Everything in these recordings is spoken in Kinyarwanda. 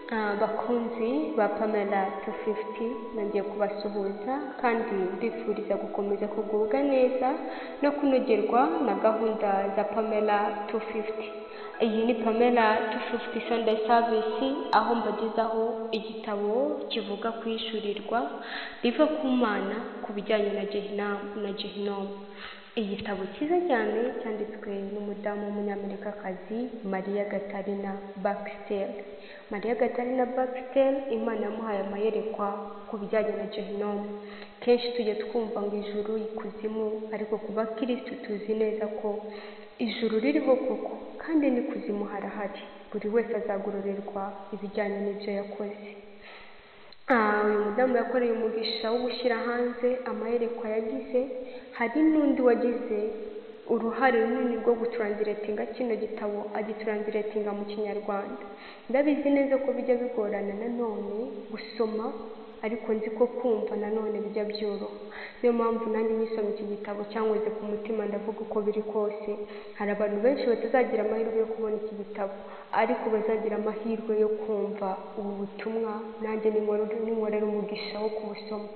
Abakunzi ba Pamela tu fifuti nongeye kubasuhuza kandi mbifuriza gukomeza kugubwa neza no kunogerwa na gahunda za Pamela tu fifuti, iyi ni Pamela tu fifuti sandeyi savisi aho mbagezaho igitabo kivuga ku ishyurirwa riva ku Mana ku bijyanye na gehinomu, igitabo cyiza cyane cyanditswe n'umudamu w'umunyamerikakazi Mariya Gatarina Bakisiteri, Mariya Gatarina Bakisiteri Imana yamuhaye amayerekwa ku bijyanye na gehinomu, kenshi tujya twumva ngo ijuru, ikuzimu ariko ku bakirisitu tuzi neza ko ijuru ririho koko kandi n'ikuzimu harahari, buri wese azagororerwa ibijyanye n'ibyo yakoze, uyu mudamu yakoreye umugisha wo gushyira hanze amayerekwa yagize, hari n'undi wagize uruhare runini rwo gutaransiletinga kino gitabo agitaransiletinga mu kinyarwanda, ndabizi neza ko bijya bigorana nanone gusoma ariko nzi ko kumva nanone bijya byoroha, niyo mpamvu nanjye nkisoma iki gitabo cyankoze ku mutima ndavuga uko biri kose, hari abantu benshi batazagira amahirwe yo kubona iki gitabo ariko bazagira amahirwe yo kumva ubu butumwa nanjye ninkorera umugisha wo kubusoma,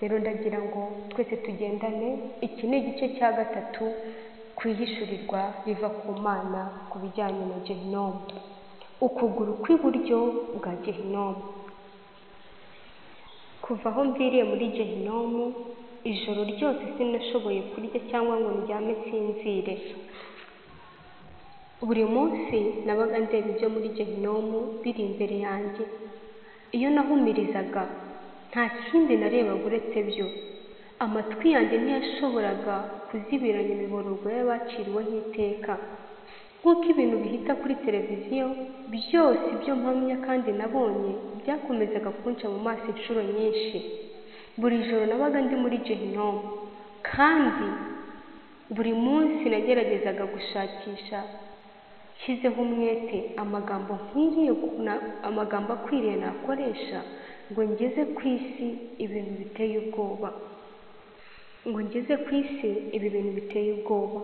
rero ndagira ngo twese tugendane, iki ni igice cya gatatu ku ihishurirwa riva ku Mana ku bijyanye na gehinomu, ukuguru kw'iburyo bwa gehinomu, kuva aho mviriye muri gehinomu ijoro ryose sinashoboye kurya cyangwa ngo ndyame nsinzire, buri munsi nabaga ndeba ibyo muri gehinomu biri imbere yanjye, iyo nahumirizaga nta kindi narebaga uretse byo, amatwi yanjye ntiyashoboraga kuzibiranya imiborogo y'abaciriweho iteka, nk'uko ibintu bihita kuri televiziyo, byose ibyo mpamya kandi nabonye byakomezaga kunca mu maso inshuro nyinshi, buri joro nabaga ndi muri gehinomu kandi buri munsi nageragezaga gushakisha nshyizeho umwete amagambo nkwiriye, amagambo akwiriye nakoresha ngo ngeze ku isi ibintu biteye ubwoba, ngo ngeze ku isi ibi bintu biteye ubwoba,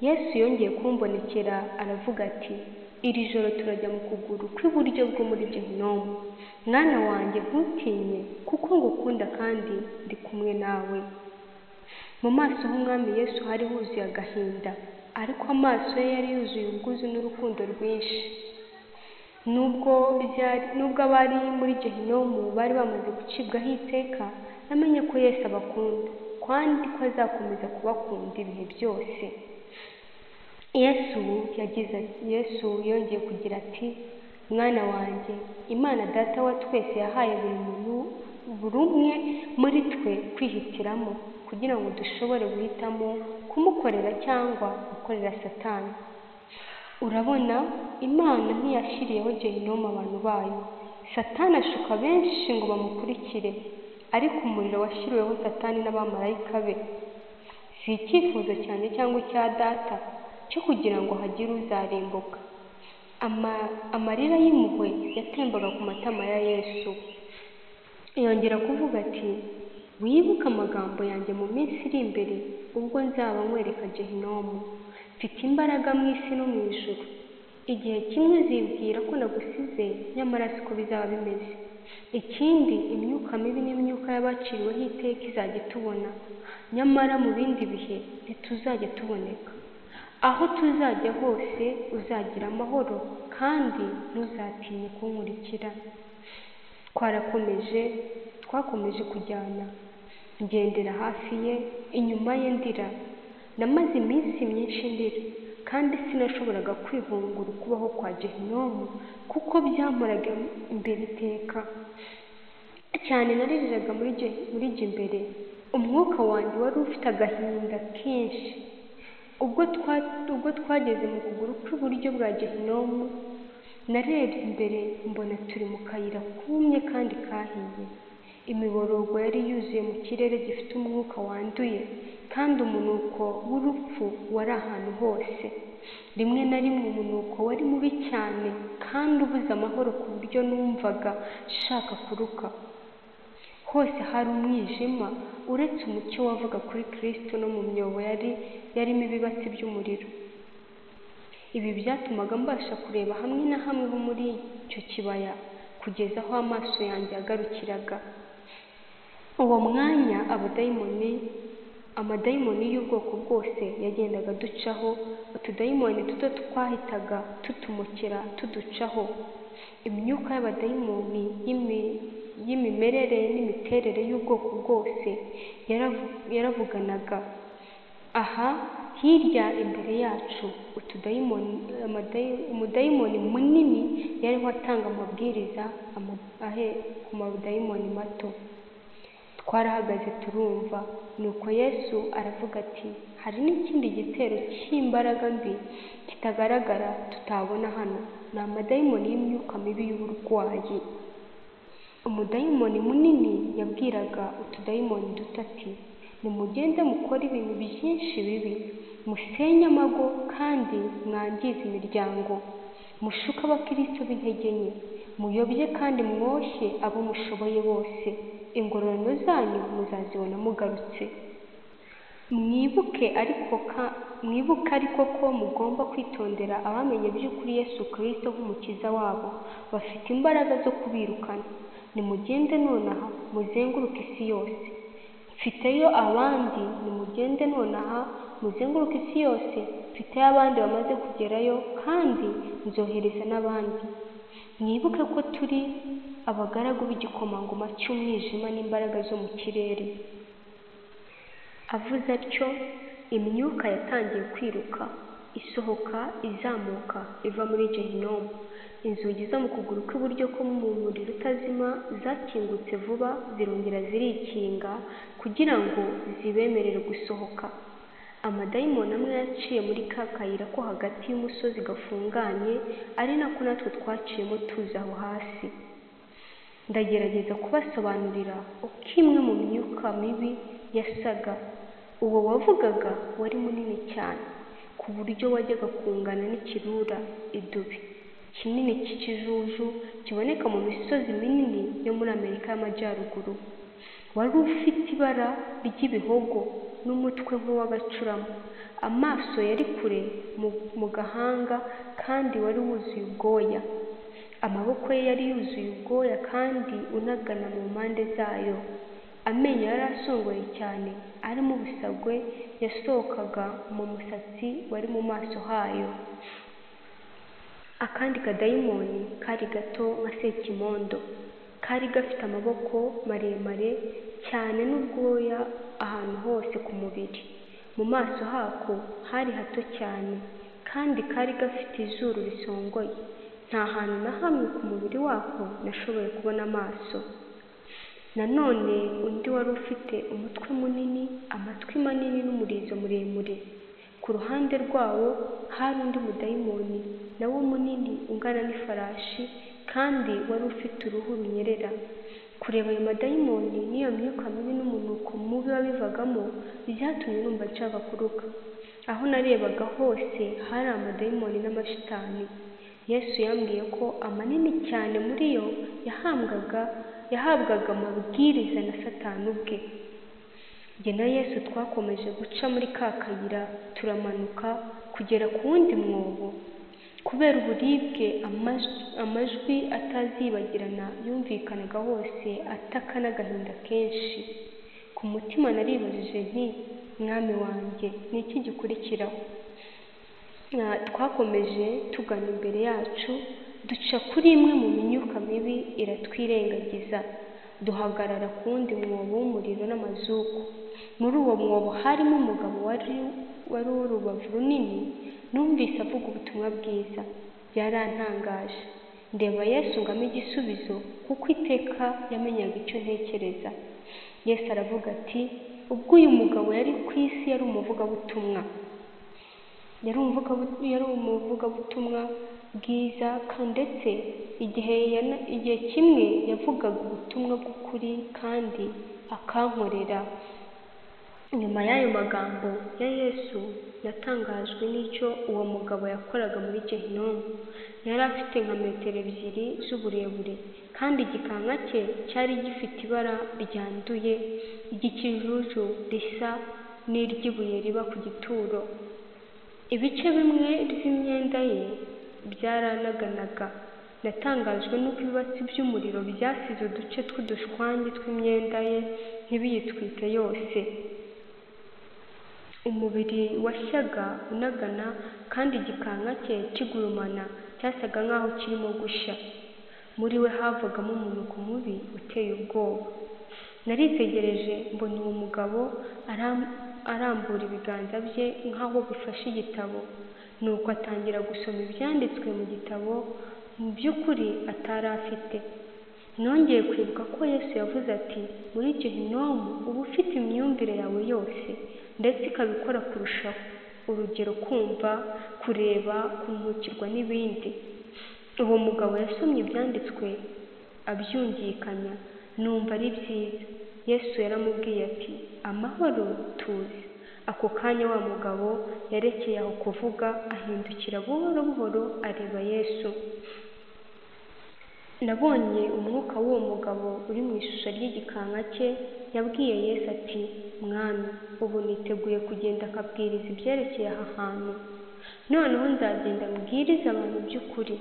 Yesu yongeye kumbonekera aravuga ati iri joro turajya mu kuguru kw'iburyo bwo muri gehinomu, mwana wanjye ntutinye kuko ngukunda kandi ndi kumwe nawe, mu maso h'umwami Yesu hari huzuye agahinda ariko amaso ye yari yuzuye ubwuzu n'urukundo rwinshi, nubwo abari muri gehinomu bari bamaze gucibwaho iteka, namenye ko Yesu abakunda kandi ko azakomeza kubakunda ibihe byose, Yesu yagize Yesu yongeye kugira ati mwana wanjye Imana data wa twese yahaye buri muntu buri umwe muri twe kwihitiramo kugira ngo dushobore guhitamo kumukorera cyangwa gukorera satani, urabona Imana ntiyashyiriyeho gehinomu abantu bayo, satani ashuka benshi ngo bamukurikire ariko umuriro washyiriweho satani n'abamarayika be, si icyifuzo cyanjye cyangwa icya data cyo kugira ngo hagire uzarimbuka, amarira y'impuhwe yatembaga ku matama ya Yesu, yongera kuvuga ati wibuke amagambo yanjye mu minsi iri imbere ubwo nzaba nkwereka gehinomu, mfite imbaraga mu isi no mu ijuru, igihe kimwe uzibwira ko nagusize nyamara siko bizaba bimeze, ikindi imyuka mibi n'imyuka y'abaciriweho iteka izajya itubona, nyamara mu bindi bihe ntituzajya tuboneka, aho tuzajya hose uzagira amahoro kandi ntuzatinye kunkurikira, twarakomeje twakomeje kujyana ngendera hafi ye inyuma ye ndira, namaze iminsi myinshi ndira kandi sinashoboraga kwihungura ukubaho kwa gehinomu kuko byamparaga imbere iteka, cyane naririraga muri jya imbere, umwuka wanjye wari ufite agahinda kenshi, ubwo twageze mu kuguru kw'iburyo bwa gehinomu narebye imbere mbona turi mu kayira kumye kandi kahiye, imiborogo yari yuzuye mu kirere gifite umwuka wanduye kandi umunuko w'urupfu wari ahantu hose, rimwe na rimwe umunuko wari mubi cyane kandi ubuze amahoro ku buryo numvaga nshaka kuruka, hose hari umwijima uretse umucyo wavaga kuri Kristo no mu myobo yari yarimo ibibatsi by'umuriro, ibi byatumaga mbasha kureba hamwe na hamwe ho muri icyo kibaya kugeza aho amaso yanjye yagarukiraga uwo mwanya abadayimoni amadayimoni y'ubwoko bwose yagendaga aducaho utudayimoni duto twahitaga tutumukira tuducaho imyuka y'abadayimoni y'imi- y'imimerere n'imiterere y'ubwoko bwose yaravu- yaravuganaga aha hirya imbere yacu utudayimoni amadayi- umudayimoni munini yariho atanga amabwiriza ama- ahe- ku madayimoni mato twarahagaze turumva nuko yesu aravuga ati hari n'ikindi gitero cy'imbaraga mbi kitagaragara tutabona hano ni amadayimoni y'imyuka mibi y'uburwayi umudayimoni munini yabwiraga utudayimoni duto ati nimugende mukore ibintu byinshi bibi musenye amago kandi mwangize imiryango mushuke abakristo b'intege nke muyobye kandi mwoshye abo mushoboye bose ingororano zanyu muzazibona mugarutse mwibuke ariko ka- mwibuke ariko ko mugomba kwitondera abamenye by'ukuri yesu kirisito nk'umukiza wabo bafite imbaraga zo kubirukana nimugende nonaha muzenguruke isi yose mfiteyo abandi nimugende nonaha muzenguruke isi yose mfiteyo abandi bamaze kugerayo kandi nzohereza n'abandi mwibuke ko turi abagaragu b'igikomangoma cy'umwijima n'imbaraga zo mu kirere avuze atyo imyuka yatangiye kwiruka isohoka izamuka iva muri gehinomu inzugi zo mu kuguru kw'iburyo ko mu muriro utazima zakingutse vuba zirongera zirikinga kugira ngo zibemerere gusohoka amadayimoni amwe yaciye muri ka kayira ko hagati y'umusozi gafunganye ari nako natwe twaciyemo tuza aho hasi ndagerageza kubasobanurira uko imwe mu myuka mibi yasaga uwo wavugaga wari munini cyane ku buryo wajyaga kungana n'ikirura idubi kinini cy'ikijuju kiboneka mu misozi minini yo muri amerika y'amajyaruguru wari ufite ibara ry'ibihogo n'umutwe nk'uw'agacurama amaso yari kure mu- mu gahanga kandi wari wuzuye ubwoya amaboko ye yari yuzuye ubwoya kandi unagana mu mpande zayo amenyo yari asongoye cyane arimo ubusagwe yasohokaga mu musatsi wari mu maso hayo akandi kadayimoni kari gato nka sekimondo kari gafite amaboko maremare cyane n'ubwoya ahantu hose ku mubiri mu maso hako hari hato cyane kandi kari gafite izuru risongoye nta hantu na hamwe ku mubiri wako nashoboye kubona amaso nanone undi wari ufite umutwe munini amatwi manini n'umurizo muremure ku ruhande rwawo hari undi mudayimoni nawo munini ungana n'ifarashi kandi wari ufite uruhu runyerera kureba ayo madayimoni n'iyo myuka mibi n'umunuko mubi wabivagamo byatumye numva nshaka kuruka aho narebaga hose hari amadayimoni n'amashitani yesu yambwiye ko amanini cyane muri yo yahambwaga yahabwaga amabwiriza na satani ubwe jye na yesu twakomeje guca muri ka kayira turamanuka kugera ku wundi mwobo kubera uburibwe amajwi, amajwi atazibagirana yumvikanaga hose ataka n'agahinda kenshi ku mutima naribajije nti mwami wanjye ni iki gikurikiraho Na- twakomeje tugana imbere yacu duca kuri imwe mu myuka mibi iratwirengagiza duhagarara ku wundi mwobo w'umuriro n'amazuku muri uwo mwobo harimo umugabo wari wari urubavu runini numvise avuga ubutumwa bwiza byarantangaje ndeba yesu ngo ampe igisubizo kuko iteka yamenyaga icyo ntekereza yesu aravuga ati ubwo uyu mugabo yari ku isi yari umuvugabutumwa yari umuvugabu- yari umuvugabutumwa bwiza kandi ndetse igihe yana- igihe kimwe yavugaga ubutumwa bw'ukuri kandi akankorera nyuma y'ayo magambo ya yesu yatangajwe n'icyo uwo mugabo yakoraga muri gehinomu yari afite nka metero ebyiri z'uburebure kandi igikanka cye cyari gifite ibara ryanduye ry'ikijuju risa n'iry'ibuye riba ku gituro ibice bimwe by'imyenda ye byaranaganaga natangajwe n'uko ibibatsi by'umuriro byasize uduce tw'udushwangi tw'imyenda ye ntibiyitwike yose umubiri washyaga unagana kandi igikanka cye kigurumana cyasaga nk'aho kirimo gushya muri we havagamo umunuko mubi uteye ubwoba naritegereje mbona uwo mugabo arambura ibiganza bye nk'aho bifashe igitabo nuko atangira gusoma ibyanditswe mu gitabo mu by'ukuri atari afite nongeye kwibuka ko yesu yavuze ati muri gehinomu uba ufite imyumvire yawe yose ndetse ikaba ikora kurushaho urugero kumva kureba kumurikirwa n'ibindi uwo mugabo yasomye ibyanditswe abyungikanya numva ari byiza yesu yaramubwiye ati amahoro tuze ako kanya wa mugabo yarekeye aho kuvuga ahindukira buhoro buhoro areba yesu nabonye umwuka w'uwo mugabo uri mu ishusho ry'igikanka cye yabwiye yesu ati mwami ubu niteguye kugenda akabwiriza ibyerekeye aha hantu noneho nzagenda mbwirize abantu by'ukuri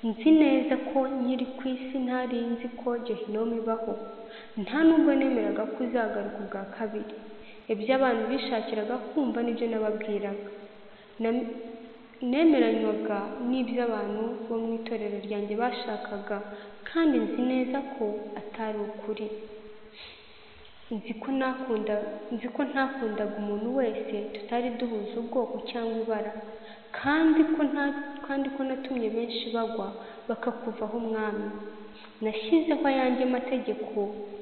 nzi neza ko nkiri ku isi ntari nzi ko gehinomu ibaho nta nubwo nemeraga ko uzagaruka ubwa kabiri ibyo abantu bishakiraga kumva nibyo nababwiraga nemeranywaga n'ibyo abantu bo mu itorero ryanjye bashakaga kandi nzi neza ko atari ukuri nzi ko ntakundaga umuntu wese tutari duhuza ubwoko cyangwa ibara kandi ko natumye benshi bagwa bakakuvaho umwami nashyizeho ayanjye mategeko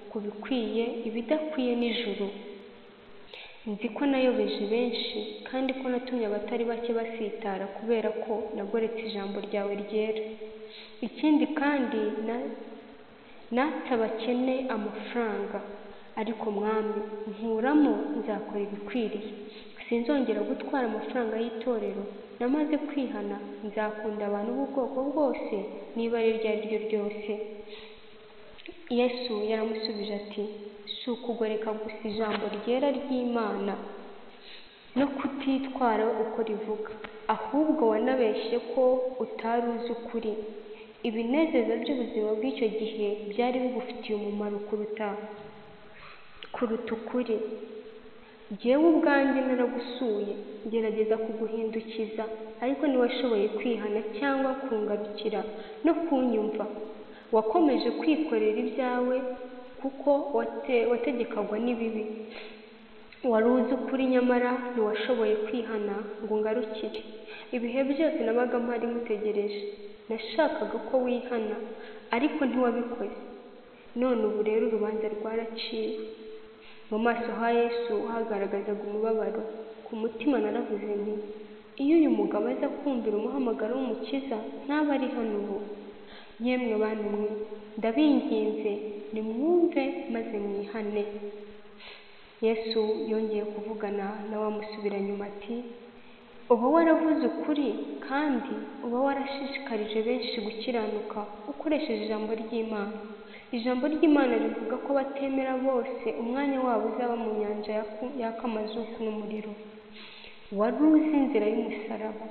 ku bikwiye ibidakwiye n'ijuru nzi ko nayobeje benshi kandi ko natumye abatari bake basitara kubera ko nagoretse ijambo ryawe ryera ikindi kandi natse abakene amafaranga ariko mwami nkuramo nzakora ibikwiriye sinzongera gutwara amafaranga y'itorero namaze kwihana nzakunda abantu b'ubwoko bwose niba ari iryo ari ryo ryose yesu yaramusubije ati si ukugoreka gusa ijambo ryera ry'imana no kutitwara uko rivuga ahubwo wanabeshye ko utari uzi ukuri ibinezeza by'ubuzima bw'icyo gihe byari bigufitiye umumaro kuruta kuruta ukuri jyewe ubwanjye naragusuye ngerageza kuguhindukiza ariko ntiwashoboye kwihana cyangwa kungarukira no kunyumva wakomeje kwikorera ibyawe kuko wategekagwa n'ibibi wari uzi ukuri nyamara ntiwashoboye kwihana ngo ungarukire ibihe byose nabaga mpari ngutegereje nashakaga ko wihana ariko ntiwabikoze none ubu rero urubanza rwaraciwe mu maso ha yesu hagaragazaga umubabaro ku mutima naravuze nti iyo uyu mugabo aza kumvira umuhamagaro w'umukiza ntaba ari hano ubu yemwe bantu mwe ndabinginze nimwumve maze mwihane yesu yongeye kuvugana na wa musubiranyuma ati uba waravuze ukuri kandi uba warashishikarije benshi gukiranuka ukoresheje ijambo ry'imana ijambo ry'imana rivuga ko batemera bose umwanya wabo uzaba mu nyanja y'akamazuku n'umuriro wari uzi inzira y'umusaraba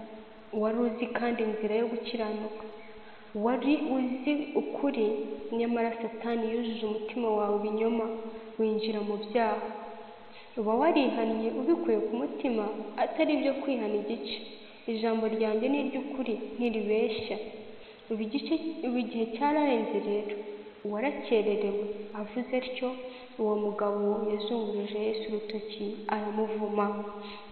wari uzi kandi inzira yo gukiranuka wari uzi ukuri nyamara satani yujuje umutima wawe ibinyoma winjira mu byaha uba warihannye ubikuye ku mutima atari ibyo kwihana igice ijambo ryanjye ni iry'ukuri ntiribeshya ubu igihe cyararenze rero warakererewe avuze atyo uwo mugabo yazunguruje yesu urutoki aramuvuma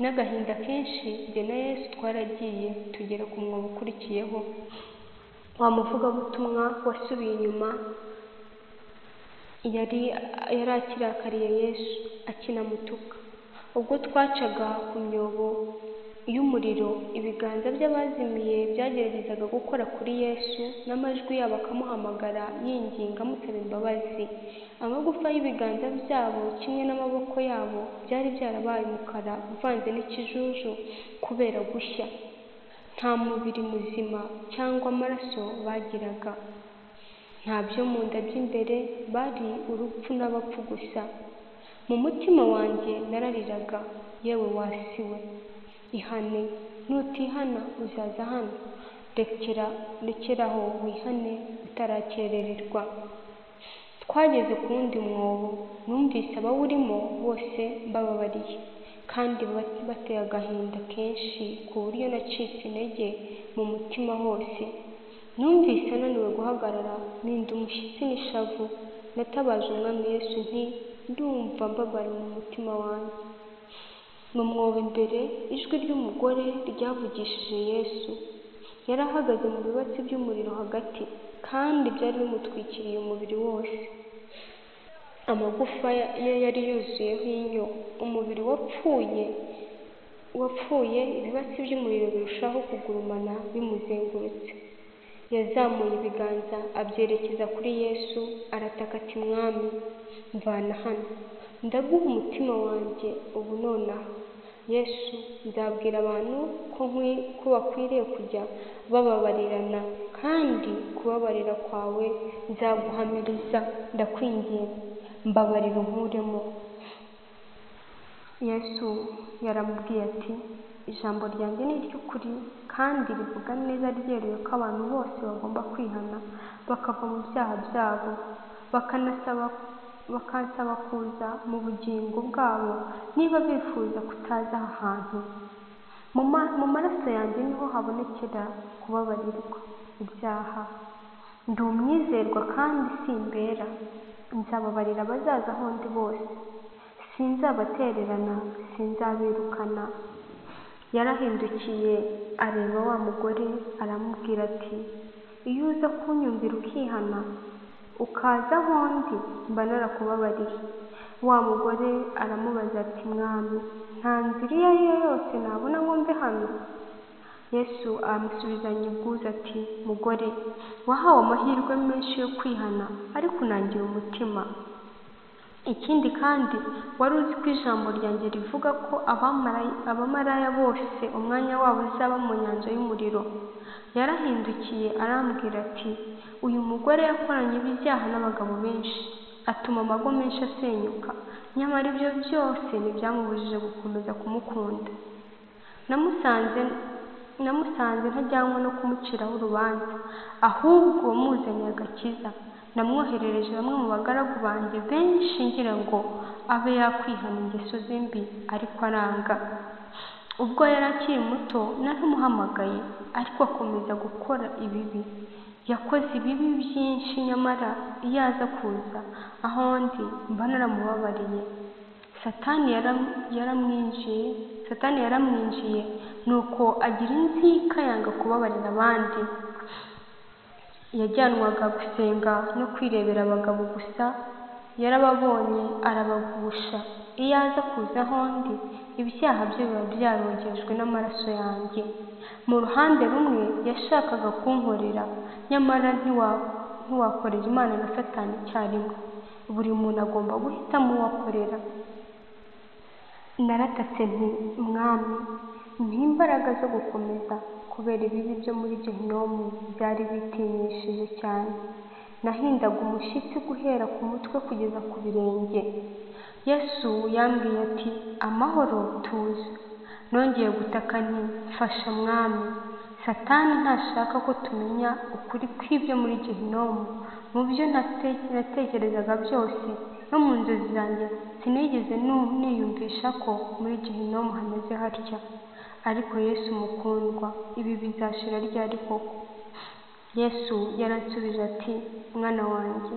n'agahinda kenshi njye na yesu twaragiye tugera ku mwobo ukurikiyeho wa muvugabutumwa wasubiye inyuma yari akirakariye yesu akinamutuka ubwo twacaga ku myobo y'umuriro ibiganza by'abazimiye byageragezaga gukora kuri yesu n'amajwi yabo akamuhamagara yinginga amusaba imbabazi amagufa y'ibiganza byabo kimwe n'amaboko yabo byari byarabaye umukara uvanze n'ikijuju kubera gushya nta mubiri muzima cyangwa amaraso bagiraga nta byo mu nda by'imbere bari urupfu n'abapfu gusa mu mutima wanjye narariraga yewe wasiwe ihane nutihana uzaza hano rekera rekeraho wihane utarakerererwa twageze ku wundi mwobo numvise abawurimo bose mbababariye kandi ba- bateye agahinda kenshi ku buryo nacitse intege mu mutima hose numvise ananiwe guhagarara mpinda umushyitsi n'ishavu natabaje umwami yesu nti ndumva mbabariwe mu mutima wanjye mu mwobo imbere ijwi ry'umugore ryavugishije yesu yari ahagaze mu bibatsi by'umuriro hagati kandi byari bimutwikiriye umubiri wose amagufa ya- ye yari yuzuyeho inyo umubiri wapfuye wapfuye ibibatsi by'umuriro birushaho kugurumana bimuzengurutse yazamuye ibiganza abyerekeza kuri yesu arataka ati mwami mvana hano ndaguha umutima wanjye ubu nonaha yesu nzabwira abantu ko nkwi- ko bakwiriye kujya bababarirana kandi kubabarira kwawe nzaguhamiriza ndakwinginze mbabarira unkuremo yesu yaramubwiye ati ijambo ryanjye ni iry'ukuri kandi rivuga neza ryeruye ko abantu bose bagomba kwihana bakava mu byaha byabo bakanasaba bakansaba kuza mu bugingo bwabo niba bifuza kutaza aha hantu mu ma- mu maraso yanjye niho habonekera kubabarirwa ibyaha ndi umwizerwa kandi simbera nzababarira abazaza aho ndi bose sinzabatererana sinzabirukana yarahindukiye areba wa mugore aramubwira ati iyo uza kunyumvira ukihana ukaza aho ndi mba narakubabariye wa mugore aramubaza ati mwami nta nzira iyo ari yo yose nabona ngo mve hano yesu aramusubizanya ubwuzu ati mugore wahawe amahirwe menshi yo kwihana ariko unangira umutima ikindi kandi wari uzi ko ijambo ryanjye rivuga ko abamarayi- abamaraya bose umwanya wabo uzaba mu nyanja y'umuriro yarahindukiye arambwira ati uyu mugore yakoranye ibyaha n'abagabo benshi atuma amago menshi asenyuka nyamara ibyo byose ntibyamubujije gukomeza kumukunda namusanze namusanze ntajyanwe no kumuciraho urubanza ahubwo muzaniye agakiza namwoherereje bamwe mu bagaragu banjye benshi ngira ngo abe yakwihana ingeso ze mbi ariko aranga ubwo yari akiri muto naramuhamagaye ariko akomeza gukora ibibi yakoze ibibi byinshi nyamara iyo aza kuza aho ndi mba naramubabariye satani yaram- yaramwinjiye satani yaramwinjiye nuko agira inzika yanga kubabarira abandi yajyanwaga gusenga no kwirebera abagabo gusa yarababonye arabagusha iyo aza kuza aho ndi ibyaha bye biba byarogejwe n'amaraso yanjye mu ruhande rumwe yashakaga kunkorera nyamara ntiwa- ntiwakorera imana na satani icyarimwe buri muntu agomba guhitamo uwo akorera naratatse nti mwami mpa imbaraga zo gukomeza kubera ibibi byo muri gehinomu byari bitinyishije cyane nahindaga umushyitsi guhera ku mutwe kugeza ku birenge yesu yambwiye ati amahoro tuza nongeye gutaka nti mfasha mwami satani ntashaka ko tumenya ukuri kw'ibyo muri gehinomu mu byo nate- natekerezaga byose no mu nzozi zanjye sinigeze nu- niyumvisha ko muri gehinomu hameze hatya ariko yesu mukundwa ibi bizashira ryari koko yesu yaransubije ati mwana wanjye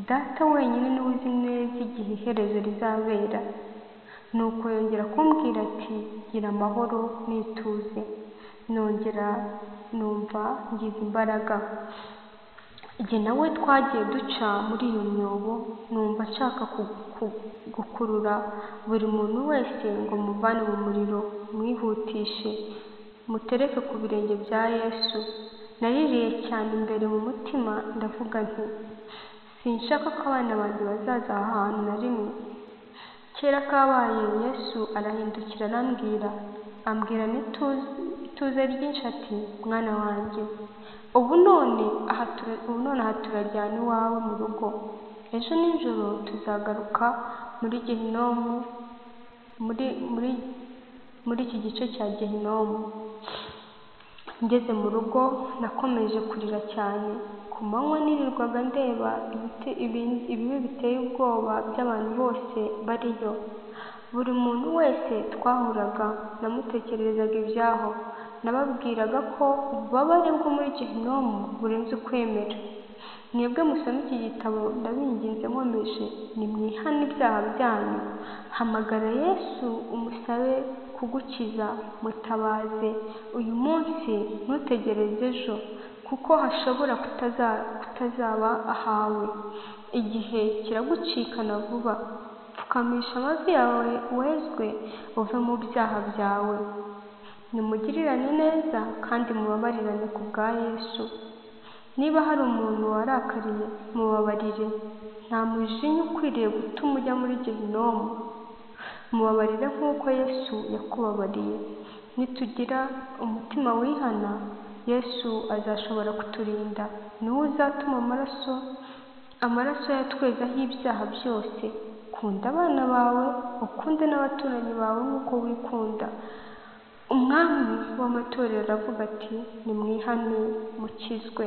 data wenyine niwe uzi neza igihe iherezo rizabera nuko yongera kumbwira ati gira amahoro n'ituze nongera numva ngize imbaraga jye nawe twagiye duca muri iyo myobo numva nshaka ku- ku- gukurura buri muntu wese ngo muvane mu muriro mwihutishe mutereke ku birenge bya yesu naririye cyane imbere mu mutima ndavuga nti sinshaka ko abana banjye bazaza aha hantu na rimwe kera kabaye yesu arahindukira arambwira ambwira n'ituze ituze ryinshi ati mwana wanjye ubu none aha tura- ubu none aha turajyana iwawe mu rugo ejo nijoro tuzagaruka muri gehinomu muri muri muri iki gice cya gehinomu ngeze mu rugo nakomeje kurira cyane ku manywa nirirwaga ndeba ibiti ibin- ibibi biteye ubwoba by'abantu bose bariyo buri muntu wese twahuraga namutekererezaga ibyaho nababwiraga ko ububabare bwo muri gehinomu burenze ukwemera mwebwe musoma iki gitabo ndabinginze nkomeje nimwihane ibyaha byanyu hamagara yesu umusabe kugukiza mutabaze uyu munsi ntutegereze ejo kuko hashobora kutaza kutazaba ahawe igihe kiragucikana vuba pfukamisha amavi yawe wezwe uve mu byaha byawe nimugirirane neza kandi mubabarirane ku bwa yesu niba hari umuntu warakariye mubabarire nta mujinya ukwiriye gutuma ujya muri gehinomu mubabarire nk'uko yesu yakubabariye nitugira umutima wihana yesu azashobora kuturinda ni we uzatuma amaraso amaraso ye atwezaho ibyaha byose kunda abana bawe ukunde n'abaturanyi bawe nk'uko wikunda umwami w'amatorero aravuga ati nimwihane mukizwe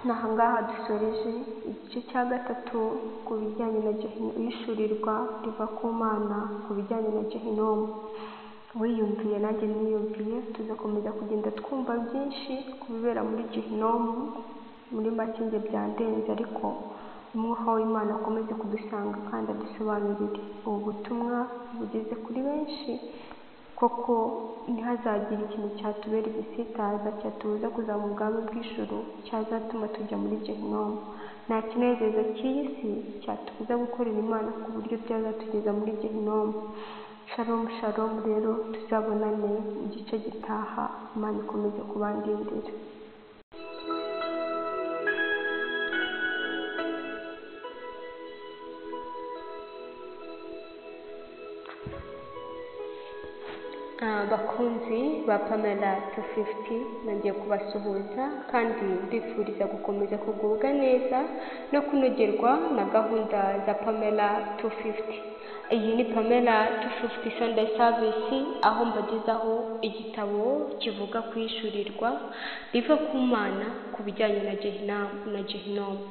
ni aha ngaha dusoreje igice cya gatatu ku bijyanye na gehino ishyurirwa riva ku mana ku bijyanye na gehinomu wiyumviye nanjye niyumviye tuzakomeza kugenda twumva byinshi ku bibera muri gehinomu muri make njye byandenze ariko umwuka w'imana akomeze kudusanga kandi adusobanurire ubu butumwa bugeze kuri benshi koko ntihazagire ikintu cyatubera igisitaza cyatubuza kuzamura ubwami bw'ijuru cyazatuma tujya muri gehinomu nta kinezeza cy'iyi si cyatubuza gukorera imana ku buryo byazatugeza muri gehinomu sharomu sharomu rero tuzabonane mu gice gitaha imana ikomeze kubandindira Ah, bakunzi ba pamela tu fifuti nongeye kubasuhuza kandi mbifuriza gukomeza kugubwa neza no kunogerwa na gahunda za pamela tu fifuti iyi ni pamela tu fifuti sanda savisi aho mbagezaho igitabo kivuga ku ishyurirwa riva ku mana ku bijyanye na gehinamu na gehinomu